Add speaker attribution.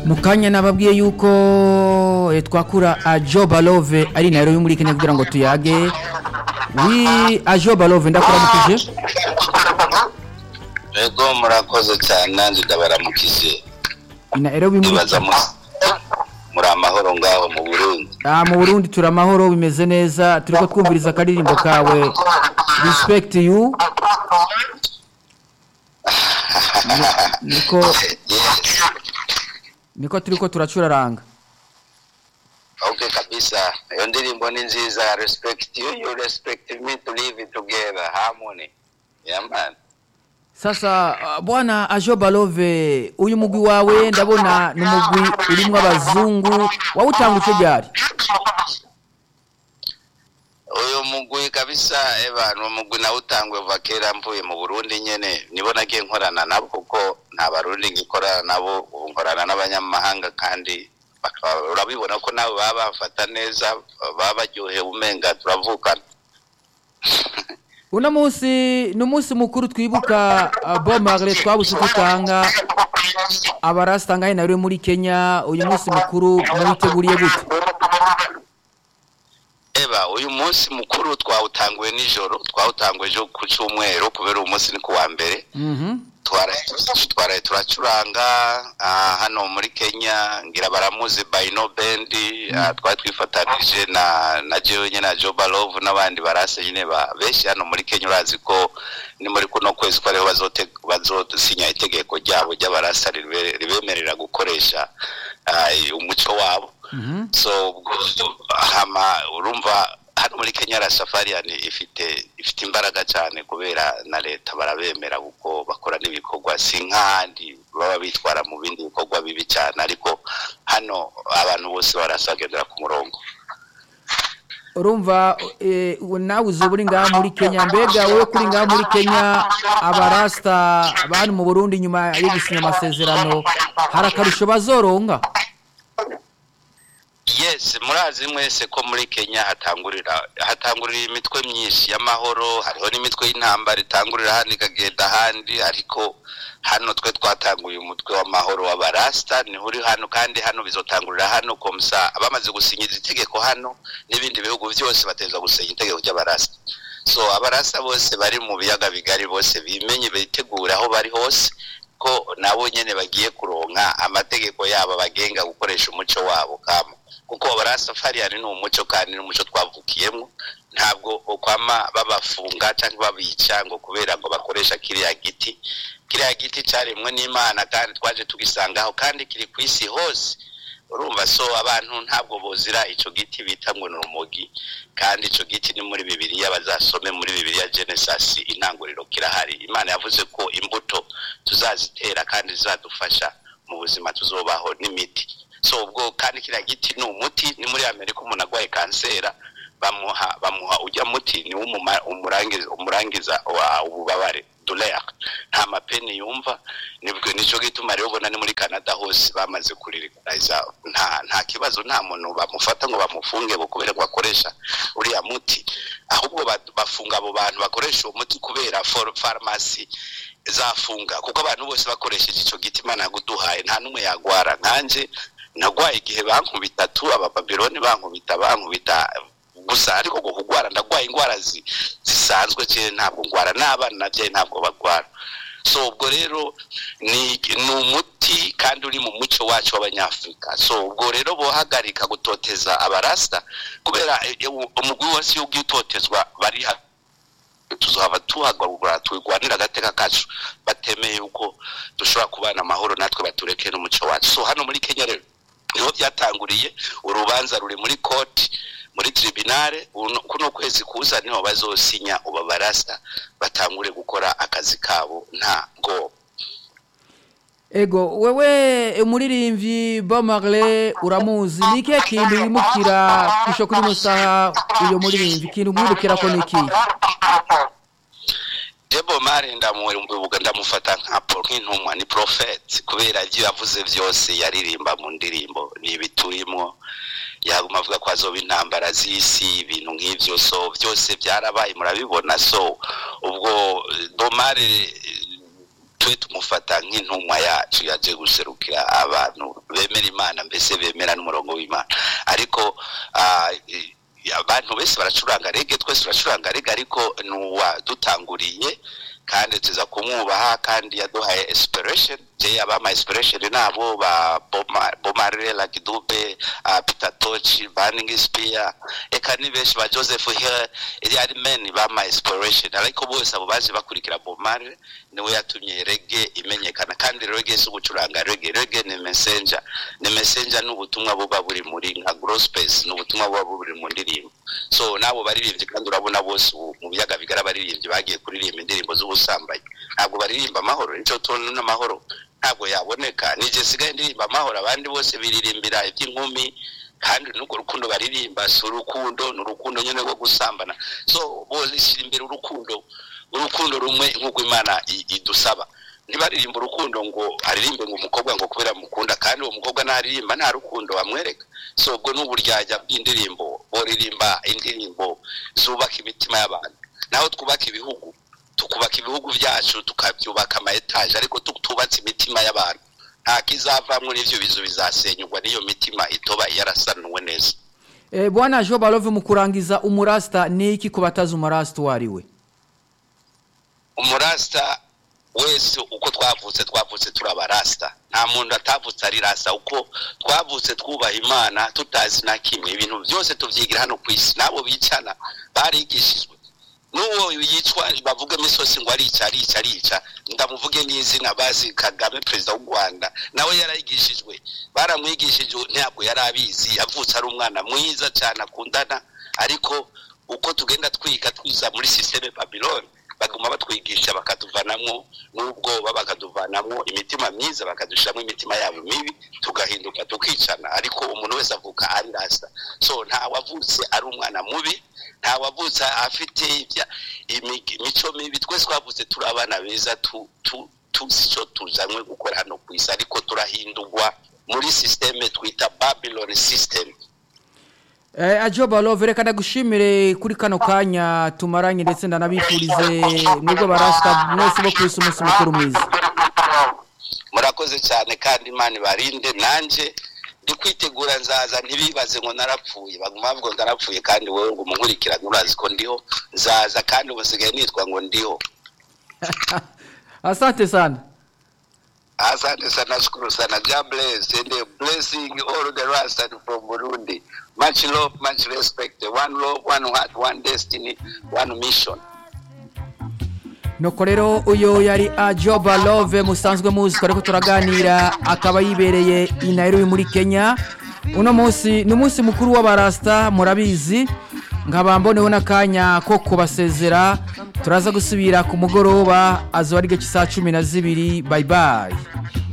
Speaker 1: mu kanya nababwiye yuko eh, twakura ajo balove ari nairobi muri kenya kugira ngo tuyage wi ajo balove ndakuramukije
Speaker 2: Ego murakoze cyane nanjye ndabaramukije
Speaker 1: i nairobi muri
Speaker 2: nibaza mu- muri amahoro ngaho mu Burundi
Speaker 1: Ah, mu burundi turi amahoro bimeze neza turiko twumviriza akaririmbo kawe respect you Ni- niko
Speaker 2: Yes.
Speaker 1: niko turiko turacuraranga
Speaker 2: Okay kabisa iyo ndirimbo ni nziza respect you you respect me to live together harmony yeah man
Speaker 1: sasa ah, bwana ajo balove uyu mugwi wawe ndabona ni umugwi urimwo abazungu wawutanguje ryari
Speaker 2: uyu mugwi kabisa eba ni umugwi nawe utangwe kuva kera mvuye mu Burundi nyene nibo nagiye nkorana nabo kuko nta barundi ngikorana nabo ubu nkorana n'abanyamahanga kandi bakaba urabibona ko nabo baba bafata neza baba baryohewe umenga turavukana
Speaker 1: uno munsi ni umunsi mukuru twibuka ah, bob marley twabuze dutanga abarasitanga nawe muri kenya uyu munsi mukuru muwiteguriye gute
Speaker 2: eba uyu munsi mukuru twawutanguye nijoro twawutanguye ejo ku cyumweru kubera uyu munsi ni ku wa mbere
Speaker 1: Mhm.
Speaker 2: twaraye twaraye turacuranga ah, hano muri kenya ngira baramuzi bayino bendi ah, twari twifatanije na na jewe nyine na joba love n'abandi barase nyine ba benshi hano muri kenya urazi ko ni muri kuno kwezi ko ariho bazote- bazosinya itegeko ryabo ry'abarasa ribe- ribemerera gukoresha ah, umuco wabo
Speaker 1: Mhm.
Speaker 2: so ubwo hama urumva hano muri Kenya la Safarian ifite ifite imbaraga cyane kubera na leta barabemera kuko bakora n'ibikorwa si nk'ahandi baba bitwara mu bindi bikorwa bibi cyane ariko hano abantu bose barasagendera ku murongo
Speaker 1: urumva eh, ubu nawe uzi uri ngaha muri kenya mbega wowe kuri ngaha muri kenya abarasita bari mu burundi nyuma yo gusinya amasezerano hari akarusho bazoronka
Speaker 2: yes murazi mwese ko muri Kenya hatangurira hatangurira imitwe myinshi y'amahoro hariho n'imitwe y'intambara itangurira hano ikagenda ahandi ariko hano twe twatanguye umutwe w'amahoro w'abarasta niho uri hano kandi hano bizotangurira hano komsa bamaze gusinyiza itegeko hano n'ibindi bihugu byose bateza gusinya itegeko ry'abarasta so abarasta bose bari mu biyaga bigari bose bimenye bitegura aho bari hose ko nabo nyene bagiye kuronka amategeko yabo bagenga gukoresha umuco wabo kama kuko barasafariani ni umuco kandi n'umuco twavukiyemo ntabwo ukwama babafunga cyangwa babica ngo kubera ngo bakoresha kiriya giti kiriya giti cyaremwe n'imana kandi twaje tugisangaho kandi kiri ku isi hose urumva so abantu ntabwo bozira ico giti bita ngo ni urumogi kandi ico giti ni muri bibiliya bazasome muri bibiliya genesis intanguriro kirahari imana yavuze ko imbuto tuzazitera kandi zizadufasha mu buzima tuzobaho n'imiti so ubwo kandi kiriya giti ni umuti ni muri amerika umuntu arwaye kansera bamuha bamuha ujya muti ni umuma- umurangiza umurangiza wa ububabare douleur nta mapeni yumva nibwo nico gituma rero ubona ni muri Canada hose bamaze kuririkariza nta nta kibazo nta muntu bamufata ngo bamufunge ngo kubera ngo akoresha uriya muti ahubwo ba- bafunga abo bantu bakoresha uwo muti kubera for pharmacy zafunga kuko abantu bose bakoresheje ico giti imana yaguduhaye nta n'umwe yagwara nkanje nagwaye igihe bankubita tu abababironi bankubita bankubita gusa ariko ngo kugwara ndagwaye indwara zi- zisanzwe cyane ntabwo ngwara n'abana nabyaye ntabwo bagwara so ubwo rero ni ni umuti kandi uri mu muco wacu w'abanyafurika so ubwo rero bohagarika gutoteza abarasta kubera eh, eh, umugwi wose iyo ugiye utotezwa bari ha- tuzaba tuhagurura twigwanira agateka kacu batemeye yuko dushobora kubana amahoro natwe batureke n'umuco wacu so hano muri kenya rero niho byatanguriye urubanza ruri muri koti muri tribunale uno- kuno kwezi kuza niho bazosinya uba barasta batangure gukora akazi kabo nta ngo
Speaker 1: ego wewe umuririmbyi bob marley uramuzi ni ikihe kintu wimukira kusho kuri musaha uyo muririmbyi ikintu mwibukira ko ni ikihe
Speaker 2: Debo Mare ndamwibuka ndamufata nka pro- nk'intumwa ni prophet kubera ibyo yavuze byose yaririmba mu ndirimbo ni ibiturimo yaguma avuga ko azoba intambara z'isi ibintu nk'ivyo so byose byarabaye murabibona so ubwo eh, Bomare eh, twe tumufata nk'intumwa yacu yaje guserukira abantu bemera imana mbese bemera n'umurongo w'imana ariko ah, i- abantu bese baracuranga rege twese turacuranga rege ariko nuwa dutanguriye kandi tuza kumwubaha kandi yaduhaye inspiration je abama inspiration nabo ba Boma- Bomarire Lagidube uh, Peter Tochi Burning Spear eka ni benshi ba Joseph Hill iri ari men bama inspiration ariko bose abo baje bakurikira Bomarire niwe yatumye rege imenyekana kandi rege si ugucuranga rege rege ni messenger ni messenger n'ubutumwa buba buri muri nka grospes n'ubutumwa buba buri mu ndirimbo so nabo baririmbyi kandi urabona bose ubu mu biyaga bigara baririmbyi bagiye kuririmba indirimbo z'ubusambanyi ntabwo baririmba amahoro nicyo tuntu n'amahoro ntabwo yaboneka nije sigaye ndirimba amahoro abandi bose biririmbira iby'inkumi kandi n'urwo rukundo baririmba si urukundo ni urukundo nyine rwo gusambana so bose ishyira imbere urukundo urukundo rumwe nk'uko imana i- idusaba ntibaririmba urukundo ngo aririmbe ngo umukobwa ngo kubera mukunda kandi uwo mukobwa naririmba nta rukundo bamwereka so ubwo n'uburyarya bw'indirimbo boririmba indirimbo zubaka imitima y'abantu naho twubaka ibihugu tukubaka ibihugu byacu tukabyubaka ama etaje ariko tutubatse imitima y'abantu nta kizavamwo n'ivyo bizu bizasenyugwa n'iyo mitima itoba yarasanuwe neza
Speaker 1: Eh, bwana jo balove mu kurangiza umurasta ni iki ku batazi umurasta uwo ari we
Speaker 2: umurasta wese uko twavutse twavutse turi abarasta nta muntu atavutse ari rasta uko twavutse twubaha imana tutazi na kimwe ibintu byose tuvyigira hano ku isi n'abo bicana barigishijwe n'uwo yicwa bavuga imisosi ngo arica arica arica ndamuvuge n'izina bazi kagame perezida w'u rwanda nawe yarayigishijwe baramwigishije ntabwo yari abizi yavutse ari umwana mwiza cyane akundana ariko uko tugenda twiga twiza muri sisiteme babiloni baguma batwigisha bakatuvanamwo n'ubwoba bakatuvanamwo imitima myiza bakadushiramo imitima yabo mibi tugahinduka tukicana ariko umuntu wese avuka ari rasta so nta wavutse ari umwana mubi nta wavutse afite ibya- imi- imico mibi twese twavutse turi abana beza tu- tu- tuzi icyo tuzanywe gukora hano ku isi ariko turahindurwa muri sisiteme twita babylon system
Speaker 1: Eh, ajo balove reka ndagushimire kuri kano kanya tumaranye ndetse ndanabifurize mwebwe barasta mwese bo kwisi umunsi mukuru mwiza
Speaker 2: murakoze cyane kandi imana ibarinde nanjye ndi kwitegura nzaza ntibibaze ngo narapfuye baguma bavuga ngo narapfuye kandi wowe ngo umunkurikirane urazi ko ndiho nzaza kandi ubu nsigaye nitwa ngo ndiho
Speaker 1: asante sana
Speaker 2: asante sana shukuru sana god bless and uh, blessing all the rest and from burundi much love much respect one love one heart one destiny one mission
Speaker 1: nuko rero uyu yari ajoba love musanzwe muzi ko ariko turaganira akaba yibereye i Nairobi muri kenya uno munsi ni umunsi mukuru w'abarasta murabizi nkaba mboneho n'akanya ko kubasezera turaza gusubira ku mugoroba azuba ari igice cy'isaha cumi na zibiri bayibayi